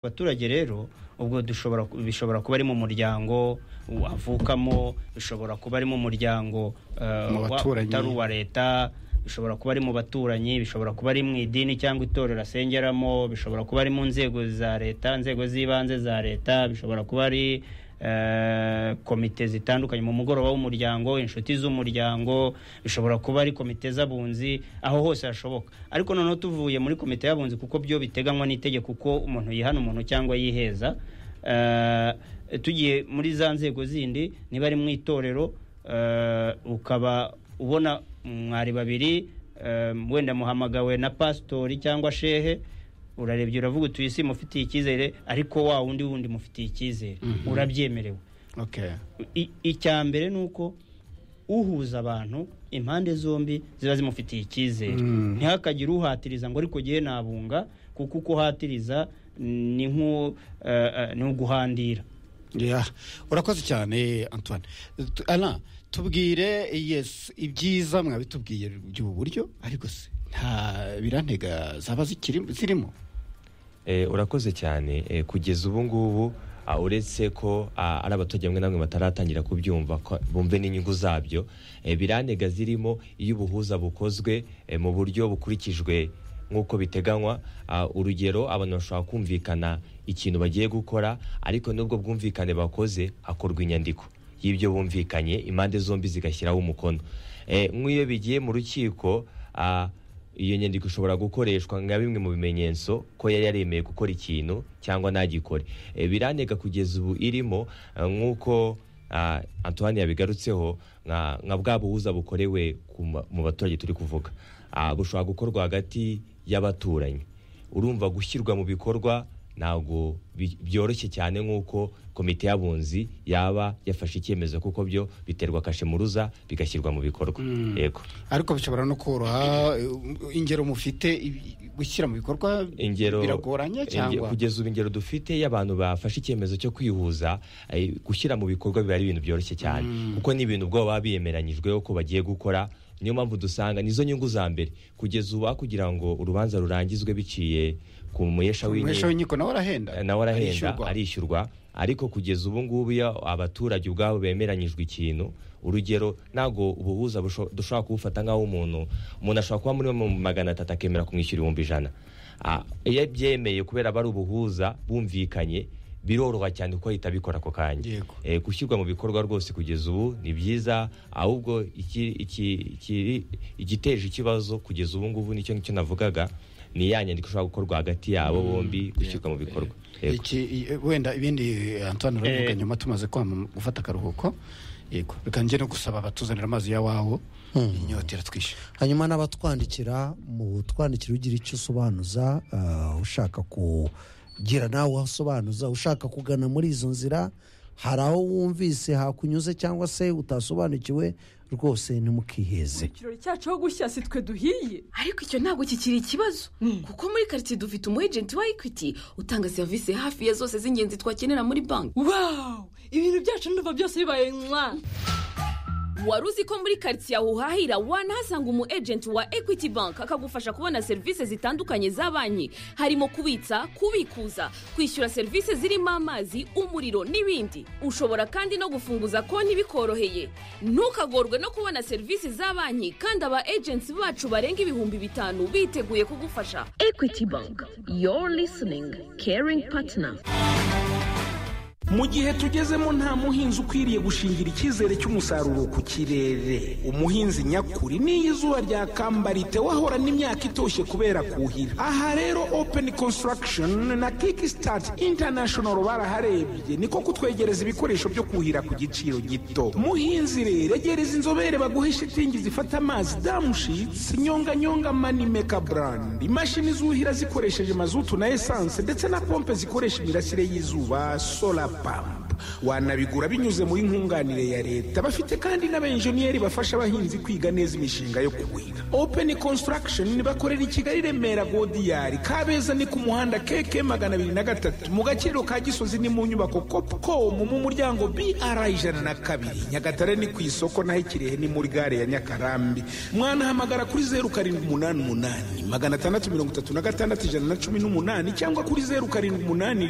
abaturage rero ubwo dushobora bishobora kuba ari mu muryango avukamo bishobora kuba ari mu muryango eh, Mu wa- baturanyi. utari uwa leta bishobora kuba ari mu baturanyi bishobora kuba ari mu idini cyangwa itorero asengeramo bishobora kuba ari mu nzego za leta inzego z'ibanze za leta bishobora kuba ari eh, komite zitandukanye mu mugoroba w'umuryango inshuti z'umuryango bishobora kuba ari komite z'abunzi aho hose hashoboka ariko noneho tuvuye muri komite y'abunzi kuko byo biteganywa n'itegeko uko umuntu yihana umuntu cyangwa yiheza Eh, tugiye muri za nzego zindi niba ari mu itorero eh, ukaba ubona mwari babiri eh, wenda muhamagawe na pasitori cyangwa shehe urarebye uravuga utuye isi mufitiye icyizere ariko wa wundi wundi mufitiye icyizere Mhm. urabyemerewe okay I- icya mbere ni uko uhuza abantu impande zombi ziba zimufitiye icyizere Mm. ntihakagire uhatiriza ngo ariko gihe nabunga kuko uko uhatiriza ni nk'u- eh, eh, ni uguhandira Yeah. urakoze cyane antoine Tu- Alain, tubwire yes ibyiza mwabitubwiye by'ubu buryo ariko se nta birantega zaba zikiri- zirimo Eh, urakoze cyane Eh, kugeza ubu ngubu ah, uretse ko ah, ari abaturage bamwe na bamwe bataratangira kubyumva ko- bumve n'inyungu zabyo Eh, biranega zirimo iyo ubuhuza bukozwe eh, mu buryo bukurikijwe nk'uko biteganywa Ah, urugero abantu bashobora kumvikana ikintu bagiye gukora ariko n'ubwo bwumvikane bakoze hakorwa inyandiko y'ibyo bumvikanye impande zombi zigashyiraho umukono Eh, nk'iyo bigiye mu rukiko ah, iyo nyandiko ishobora gukoreshwa nka bimwe mu bimenyetso ko yari yaremeye gukora ikintu cyangwa ntagikore E, biranega kugeza ubu irimo eh, nk'uko ah, antoine yabigarutseho nka nka bwa buhuza bukorewe ku ma- mu baturage turi kuvuga Ah, bushobora gukorwa hagati y'abaturanyi urumva gushyirwa mu bikorwa ntabwo bi- byoroshye cyane nk'uko komite y'abunzi yaba yafashe icyemezo kuko byo biterwa kashemuruza bigashyirwa mu bikorwa yego ariko bishobora no koroha eh, ingero mufite i- gushyira mu bikorwa ingero biragoranye inge- cyangwa kugeza ubu ingero dufite y'abantu bafashe icyemezo cyo kwihuza eh, gushyira mu bikorwa biba ari ibintu byoroshye cyane kuko ni ibintu ubwo baba biyemeranyijweho ko bagiye gukora niyo mpamvu dusanga nizo nyungu za mbere kugeza ubu aho kugira ngo urubanza rurangizwe biciye ku muhesha umwesha w'inkiko w'inkiko nawe arahenda nawe arahenda Arishyurwa. arishyurwa ariko kugeza ubu ngubu iyo abaturage ubwabo bemeranyijwe ikintu urugero ntabwo ubuhuza busho- dushobora kuwufata nk'aho umuntu umuntu ashobora kuba muri mu magana atatu akemera kumwishyura ibihumbi ijana Ah, iyo abyemeye kubera bari ubuhuza bumvikanye biroroha cyane kuko ahita abikora ako kanya Yego. Eh, gushyirwa mu bikorwa rwose kugeza ubu ni byiza ahubwo iki- iki- iki- igiteje ikibazo kugeza ubu ngubu nicyo nicyo navugaga ni ya nyandiko ishobora gukorwa hagati yabo bombi gushyirwa mu bikorwa Yego. iki i- wenda ibindi eh, antoine urabivuga Eh. nyuma tumaze kwama gufata akaruhuko yego reka njye no gusaba abatuzanira amazi yawawo inyota iratwishe hanyuma n'abatwandikira mu twandikira ugira icyo usobanuza ah, ushaka kugira nawe aho usobanuza ushaka kugana muri izo nzira hari aho wumvise hakunyuze cyangwa se utasobanukiwe rwose ntimukiheze ikirori cyacu aho gushya si twe duhiye ariko icyo ntabwo kikiri ikibazo kuko muri karitsiye dufite umu ejenti wa ekwiti utanga serivisi hafi ya zose z'ingenzi twakenera muri banki wawu ibintu byacu ndumva byose bibaye mwa wari uzi ko muri karitsiye aho uhahira wanahasanga umu ejenti wa ekwiti banki akagufasha kubona serivisi zitandukanye za banki harimo kubitsa kubikuza kwishyura serivisi zirimo amazi umuriro n'ibindi ushobora kandi no gufunguza konti bikoroheye ntukagorwe no kubona serivisi za banki kandi aba ejenti bacu barenga ibihumbi bitanu biteguye kugufasha ekwiti banki yoru lisiningi keringi patina mu gihe tugezemo nta muhinzi ukwiriye gushingira icyizere cy'umusaruro ku kirere umuhinzi nyakuri n'iyo izuba ryakambarite wahora n'imyaka itoshye kubera kuhira aha rero open construction na kickstart international baraharebye niko kutwegereza ibikoresho byo kuhira ku giciro gito muhinzi rero egereza inzobere baguhe shitingi zifata amazi damushitsi nyonganyonga manimeka brand imashini zuhira zikoresheje mazutu na esanse ndetse na pompe zikoresha imirasire y'izuba solar pump wanabigura binyuze muri nkunganire ya leta bafite kandi n'abenjeniyeri bafasha abahinzi kwiga neza imishinga yo kuhira open construction bakorera i kigali remera godiyari kabeza ni ku muhanda keke magana abiri na gatatu mu gakiriro ka gisozi ni mu nyubako copcom mu muryango br ijana na kabiri nyagatare ni ku isoko naho ikirehe ni muri gare ya nyakarambi mwanahamagara kuri zeru karindwi umunani umunani magana atandatu mirongo itatu na gatandatu ijana na cumi n'umunani cyangwa kuri zeru karindwi umunani rimwe